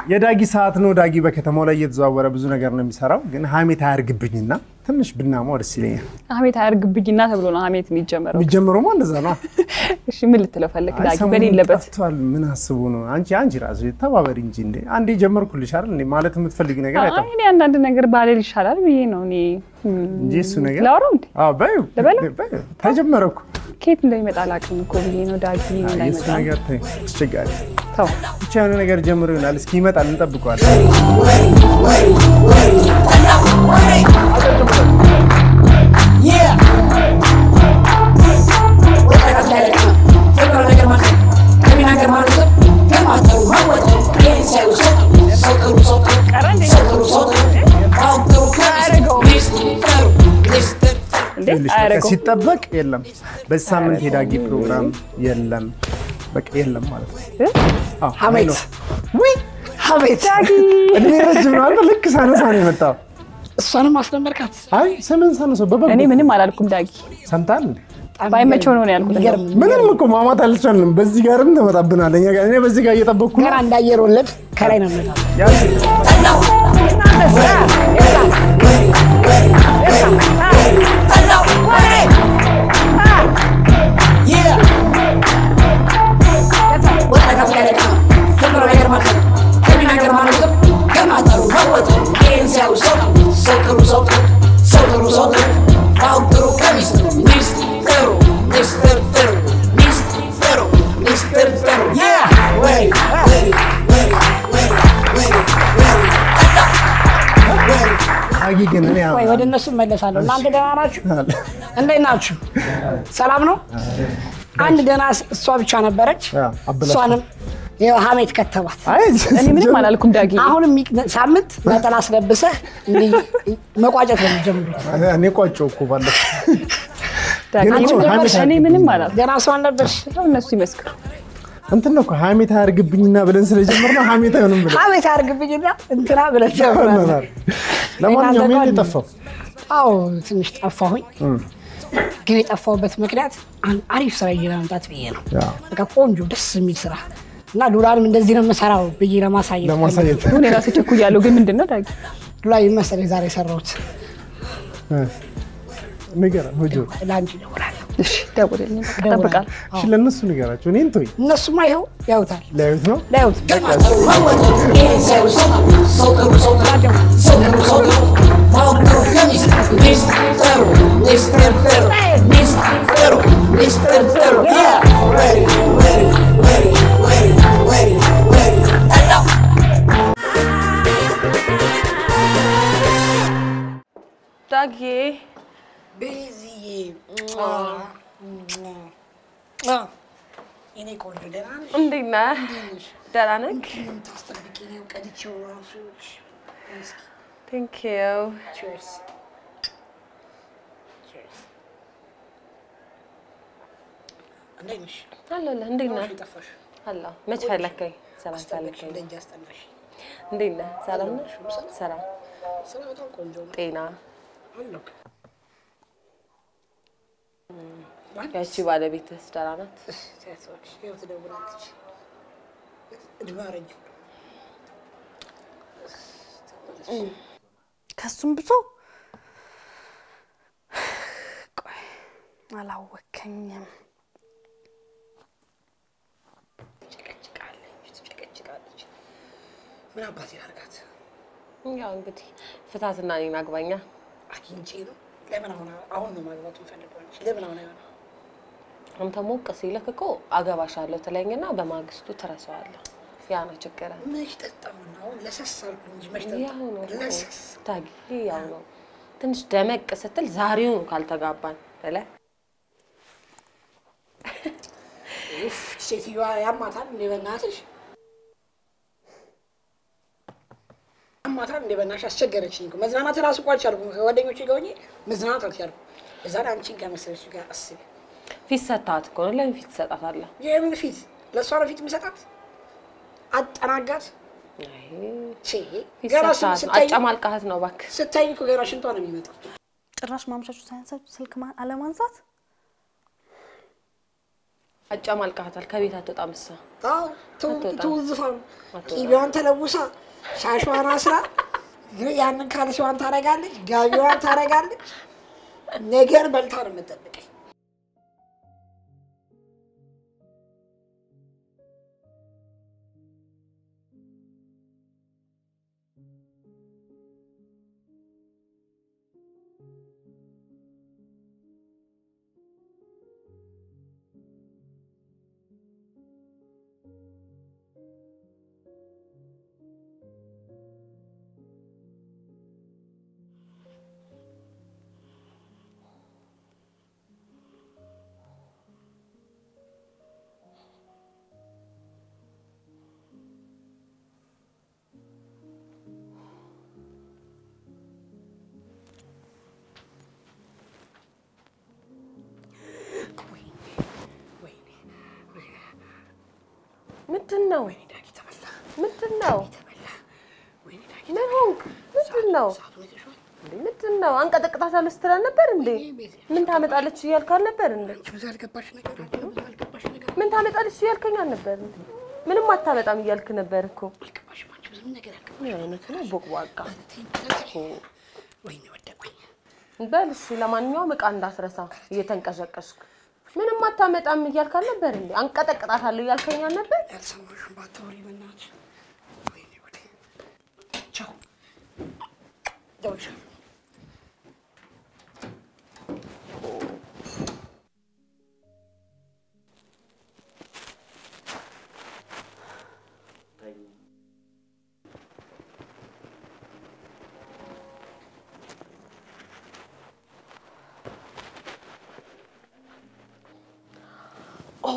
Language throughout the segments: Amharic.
የዳጊ ሰዓት ነው። ዳጊ በከተማው ላይ እየተዘዋወረ ብዙ ነገር ነው የሚሰራው። ግን ሀሜት አያርግብኝና ትንሽ ብናማው ደስ ይለኛል። ሀሜት አያርግብኝና ተብሎ ነው ሀሜት የሚጀመረው። የሚጀምረውማ እንደዛ ነው። እሺ ምን ልትለው ፈለግ አይ ዳጊ ሰሞኑን በሌለበት ጠፍቷል። ምን አስቡ ነው? አንቺ አንቺ ራሱ ተባበሪ እንጂ እንዴ! አንዴ ጀመርኩልሽ አይደል እንዴ? ማለት የምትፈልጊ ነገር አይ አይጠፋም እኔ አንዳንድ ነገር ባሌል ይሻላል ብዬ ነው እኔ እም፣ እንጂ እሱ ነገር ላውራው እንዴ አዎ፣ በይው ልበለው? በይው። ተጀመረ እኮ ከየት እንደሚመጣ አላውቅም እኮ ብዬ ነው ዳጊ አይ፣ የእሱ እንዳይመጣ ነገር ተይው፣ አስቸጋሪ ተው ብቻ የሆነ ነገር ጀምሮ ይሆናል። እስኪ ይመጣል፣ እንጠብቀዋለን። እንዴ ይኸውልሽ፣ በቃ አያደርገው ሲጠበቅ የለም። በዚህ ሳምንት የዳጊ ፕሮግራም የለም፣ በቃ የለም ማለት ነው። አዎ፣ አይ ሀሜት ነው። ውይ ሀሜት እድሜ ረጅም ነው አይደል? ልክ ሳነሳ ነው የመጣው። እሷንም አስለመድካት። አይ ስምን ሳነሳው በበጎ እኔ ምንም አላልኩም ዳጊ ሰምታል እንዴ? ባይመቸው ነው ነው ያልኩት የሚገርም ምንም እኮ ማማት አልቻልንም። በዚህ ጋርም ተመጣብናል። እኛ ጋር እኔ በዚህ ጋር እየጠበቅኩ ነው። ገና እንዳየር ወለድ ከላይ ነው የምመጣው። ያ- Yeah! Wait, wait, wait, wait, wait, wait. ዳጊ ግን እኔ ወይ ወደ እነሱ እመለሳለሁ። እናንተ ደህና ናችሁ? እንዴት ናችሁ? ሰላም ነው? አንድ ደህና እሷ ብቻ ነበረች። ያ፣ አበላሽ። እሷንም ይኸው ሀሜት ከተባት። አይ እኔ ምንም አላልኩም ዳጊ አሁን የሚ- ሳምንት ነጠላ አስለብሰህ እንዲህ መቋጨት ነው የሚጀምሩት። እኔ ቋጨው እኮ ባለፈው ዳጊ ግን እኮ ምንም- ሀሜት እኔ ምንም አላልኩም ገና ሰው አልነበርሽ። ያው እነሱ ይመስክሩ እንትን ነው እኮ ሀሜት አያርግብኝና ብለን ስለጀመርነው ሀሜት አይሆንም ብለን ሀሜት አያርግብኝና እንትና ብለህ ጀምራለህ። ለማንኛውም እናንተ ይሄን ጋር- የጠፋው አዎ ትንሽ ጠፋሁኝ። ግን የጠፋሁበት ምክንያት አንድ አሪፍ ስራ ይዤ ለመምጣት ብዬ ነው። ያ፣ በቃ ቆንጆ ደስ የሚል ስራ እና ዱላንም እንደዚህ ነው የምሰራው ብዬ ለማሳየት ለማሳየት ሁን የራሱ ቸኩያለሁ ግን ምንድን ነው ዳጊ ዱላ መሰለኝ ዛሬ የሰራሁት ንገረን ሆጆ ለአንቺ እደውላለሁ። እሺ ደውልልኝ በቃ እጠብቃለሁ እሺ ለእነሱ ንገራቸው እኔን ተወኝ እነሱማ ይኸው ያዩታል ሊያዩት ነው ሊያዩት ዳጊ እኔ ቆንጆ ደህና ነሽ? እንዴት ነህ ደህና ነህ ታስጠብቂኝ ቀድቼው እራሱ ቴንክ ዩ ቺርስ ቺርስ እንዴት ነሽ? አለሁልህ እንዴት ነህ ጠፋሽ አለሁ መች ፈለከኝ ሰላም አስጠላሽ ፈለከኝ ደጅ አስጠላሽ እንዴት ነህ ሰላም ነህ ስራ ስራ በጣም ቆንጆ ነው ጤና አለሁ ያቺ ባለቤትህ ደህና ናት ሴቶች ይኸው ትደውላለች እድሜ አረጀሁ ከሱም ብዙ ቆይ አላወከኝም። ትጨቀጭቃለች ትጨቀጭቃለች ምን አባቴ ላድርጋት ያው እንግዲህ ፍታትና እኔን አግባኛ አግኝቼ ነው ለምን አሁን አሁን ነው ማግባት የምፈልገው እንጂ ለምን አሁን አይሆንም አንተ ሞቅ ሲልክ እኮ አገባሻለሁ ትለኝና በማግስቱ ትረሳዋለህ ያ ነው ችግር መች ጠጣሁና አሁን ለሰስ አልኩ እንጂ መች ያው ነው ጠጣሁ ለሰስ ታጊ ያው ነው ትንሽ ደመቅ ስትል ዛሬውኑ ካልተጋባን ብለህ ኡፍ ሴትዮዋ ያማታል እንደ በእናትሽ ያማታል እንደ በእናትሽ አስቸገረችኝ እኮ መዝናናት እራሱ እኮ አልቻልኩም ከጓደኞቼ ጋር ሆኜ መዝናናት አልቻልኩም እዛ ላይ አንቺን ከመሰለች ጋር አስቢ ፊት ሰታት እኮ ነው ለምን ፊት ትሰጣታለህ የምን ፊት ለእሷ ነው ፊት የምሰጣት አጠናጋት አይ ቼ ፊት ገና ሰታት ነው ስታይ አጨማልቃት ነው እባክህ ስታይ እኮ ገና ሽንቷ ነው የሚመጣው ጭራሽ ማምሻችሁ ሳያንሳችሁ ስልክ ማ- አለማንሳት አጨማልቃታል። ከቤት አትወጣም እሷ። አዎ ተው- አትወጣም። ትውዝፋ ነው። አትወጣም። ቂቢዋን ተለውሳ ሻሿን አስራ ግን ያንን ካልሲዋን ታረጋለች፣ ጋቢዋን ታረጋለች። ነገር በልታ ነው የምጠብቀኝ። ምንድን ነው? ዳጊ ተበላ፣ ምንድን ነው? ተበላ። ወይኔ ዳጊ ምን ሆንክ? ምንድን ነው? ሰዓቱን ይዘሽዋል? ምንድን ነው? አንቀጠቅጣታለሁ ስትል ነበር እንዴ? ምን ታመጣለች እያልክ አልነበር እንዴ? አንቺ ብዙ ያልገባሽ ነገር አለ፣ ብዙ ያልገባሽ ነገር ምን ታመጣለች እያልከኝ አልነበር እንዴ? ምንም አታመጣም እያልክ ነበር እኮ። አልገባሽም። አንቺ ብዙ ነገር ያልገባሽ ምን አይነቱ ነው ቦቅቧቃ? ወይኔ ወደቁኝ። በል እሺ፣ ለማንኛውም እቃ እንዳትረሳ እየተንቀሸቀሽክ። ምንም አታመጣም እያልክ አልነበር እንዴ? አንቀጠቅጣታለሁ እያልከኝ አልነበር? ያልሰማሽውን ባታወሪ በእናትሽ። ወይኔ ወደ ቻው ደውልሻለሁ። ኦ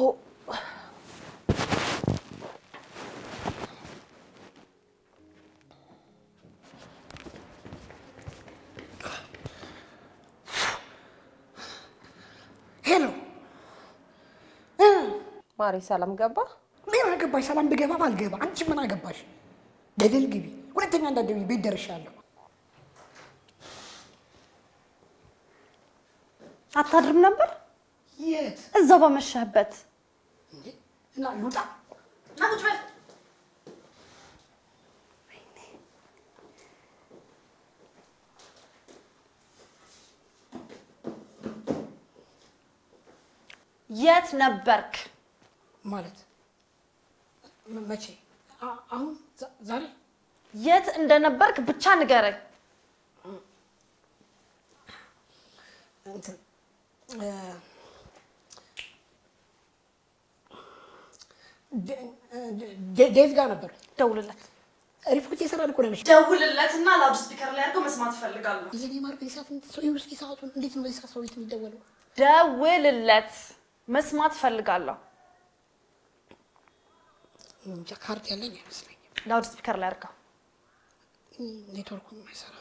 ሄሎ ማሪ ሰላም ገባ? ምን አገባሽ? ሰላም ብገባ ባልገባ አንቺ ምን አገባሽ? ገደል ግቢ። ሁለተኛ እንዳትደውይ፣ ቤት ደርሻለሁ። አታድርም ነበር የት እዛው በመሸህበት። እንዴ? እና ልውጣ? የት ነበርክ? ማለት መ- መቼ? አ- አሁን ዛ- ዛሬ የት እንደነበርክ ብቻ ንገረኝ። እንትን እ፣ ደ- ደ- ደ- ዴቭ ጋር ነበር። ደውልለት ሪፖርት የሰራን እኮ ነሽ። ደውልለትና ላውድ ስፒከር ላይ አድርገው መስማት እፈልጋለሁ። የኔ ማር በዚህ ሰዓት ሰው ይውስኪ ሰዓቱን እንዴት ነው በዚህ ሰዓት ሰው ቤት የሚደወለው? ደውልለት መስማት እፈልጋለሁ። እንጃ ካርድ ያለኝ አይመስለኝም። ላውድ ስፒከር ላይ አድርገው። ኔትወርኩም አይሰራም።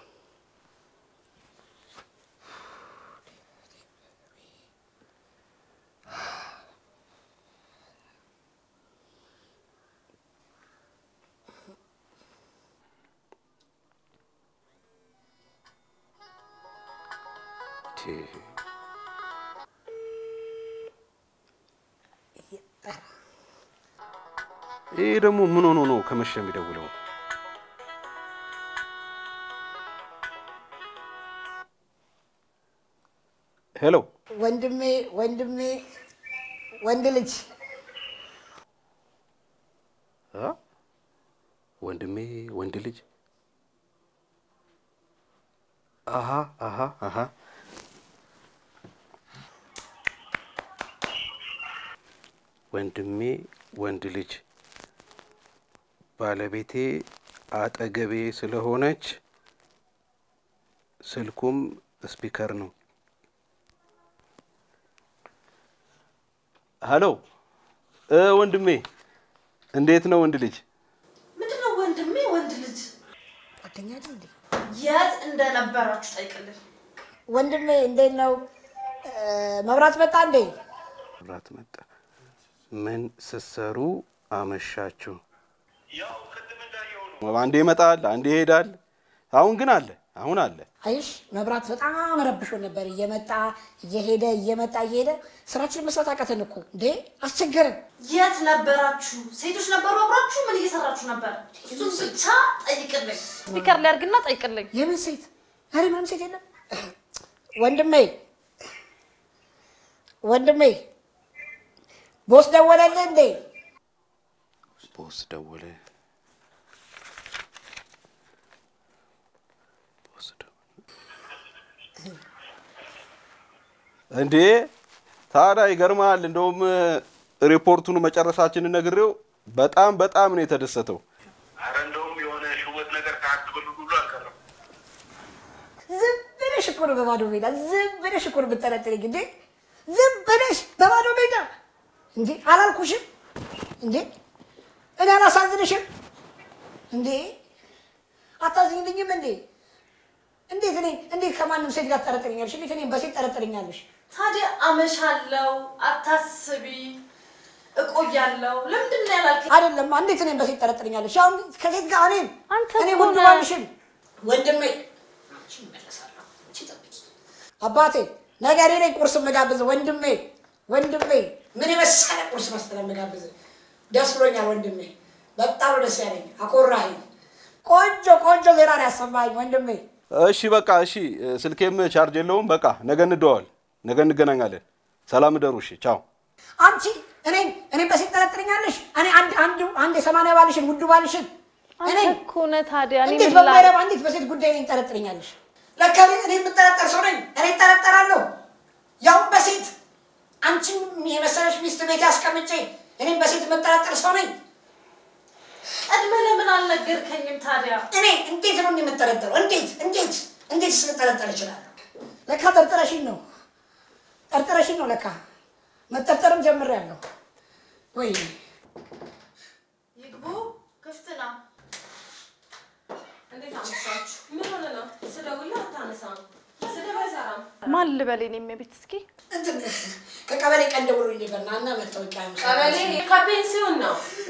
ይህ ደግሞ ምን ሆኖ ነው ከመሸ የሚደውለው? ሄሎ ወንድሜ ወንድሜ ወንድ ልጅ አ? ወንድሜ ወንድ ልጅ አሃ አሃ አሃ ወንድሜ ወንድ ልጅ ባለቤቴ አጠገቤ ስለሆነች ስልኩም ስፒከር ነው። ሄሎ እ ወንድሜ እንዴት ነው ወንድ ልጅ? ምንድነው ወንድሜ ወንድ ልጅ? ጓደኛ አይደል እንዴ? የት እንደነበራችሁ ጠይቅልኝ። ወንድሜ እንዴት ነው? እ፣ መብራት መጣ እንዴ? መብራት መጣ። ምን ስትሰሩ አመሻችሁ? አንዴ ይመጣል፣ አንዴ ይሄዳል። አሁን ግን አለ። አሁን አለ። አይሽ መብራት በጣም ረብሾ ነበር። እየመጣ እየሄደ እየመጣ እየሄደ ስራችን መስራት አቃተን እኮ እንዴ፣ አስቸገረን። የት ነበራችሁ? ሴቶች ነበሩ አብራችሁ? ምን እየሰራችሁ ነበር? እሱን ብቻ ጠይቅልኝ። ስፒከር ላይ አድርግና ጠይቅልኝ። የምን ሴት? ኧረ ምንም ሴት የለም። ወንድሜ ወንድሜ፣ ቦስ ደወለልህ እንዴ? ቦስ ደወለ። ቦስ ደወለ። እንዴ ታዲያ ይገርምሃል። እንደውም ሪፖርቱን መጨረሳችንን ነግሬው በጣም በጣም ነው የተደሰተው። አረ እንደውም የሆነ ሽወት ነገር ታክብል ሁሉ አልቀረም። ዝም ብለሽ እኮ ነው በባዶ ሜዳ ዝም ብለሽ እኮ ነው የምጠረጥረኝ እንዴ? ዝም ብለሽ በባዶ ሜዳ እንዴ? አላልኩሽም እንዴ? እኔ አላሳዝንሽም እንዴ? አታዝኝልኝም እንዴ? እንዴት እኔ እንዴት ከማንም ሴት ጋር ትጠረጥረኛለሽ? እንዴት እኔም በሴት ትጠረጥረኛለሽ? ታዲያ አመሻለው፣ አታስቢ፣ እቆያለሁ። ለምንድን ነው ያላልከኝ? አይደለም እንዴት እኔም በሴት ትጠረጥረኛለሽ? አሁን ከሴት ጋር እኔም አንተ እኔ እኮ ወንድ ነህ። ባልሽም ወንድሜ አንቺ እመለሳለሁ። አንቺ ጠብቂ። አባቴ ነገ እኔ ነኝ ቁርስ የምጋብዝህ ወንድሜ ወንድሜ ምን የመሰለ ቁርስ መሰለህ የምጋብዝህ። ደስ ብሎኛል ወንድሜ፣ በጣም ነው ደስ ያለኝ። አኮራኸኝ። ቆንጆ ቆንጆ ዜና ነው ያሰማኸኝ ወንድሜ። እሺ በቃ እሺ፣ ስልኬም ቻርጅ የለውም። በቃ ነገ እንደዋል፣ ነገ እንገናኛለን። ሰላም እደሩ። እሺ ቻው። አንቺ እኔን እኔን በሴት ጠረጥረኛለሽ? እኔ አንድ አንድ አንድ የሰማንያ ባልሽን ውዱ ባልሽን አንተ እኔን እኮ ነህ ታዲያ። እኔ እንዴት ምን ላድርግ? በማይረባ እንዴት በሴት ጉዳይ እኔን ጠረጥረኛለሽ? ለካ እኔ እኔ የምጠረጠር ሰው ነኝ። እኔ እጠረጠራለሁ፣ ያውም በሴት አንቺን የመሰለሽ ሚስት ቤት ያስቀምጬ እኔም በሴት የምጠረጠር ሰው ነኝ። ቀድመህ ለምን አልነገርከኝም ታዲያ? እኔ እንዴት ነው የምጠረጠረው? እንዴት እንዴት እንዴት ስንጠረጠር እችላለሁ? ለካ ጠርጥረሽኝ ነው ጠርጥረሽኝ ነው ለካ መጠርጠርም ጀምሬያለሁ። ወይ ይግቡ፣ ክፍት ነው። እንዴት አመሻችሁ? ምን ሆነ ነው? ስደውልህ አታነሳም። ስደውል አይሰራም። ማን ልበል? እኔም የቤት እስኪ እንትን ከቀበሌ ቀን ደውሎልኝ ነበር ና እና መታወቂያ ምሳ- ቀበሌ ከፔንሲዮን ነው።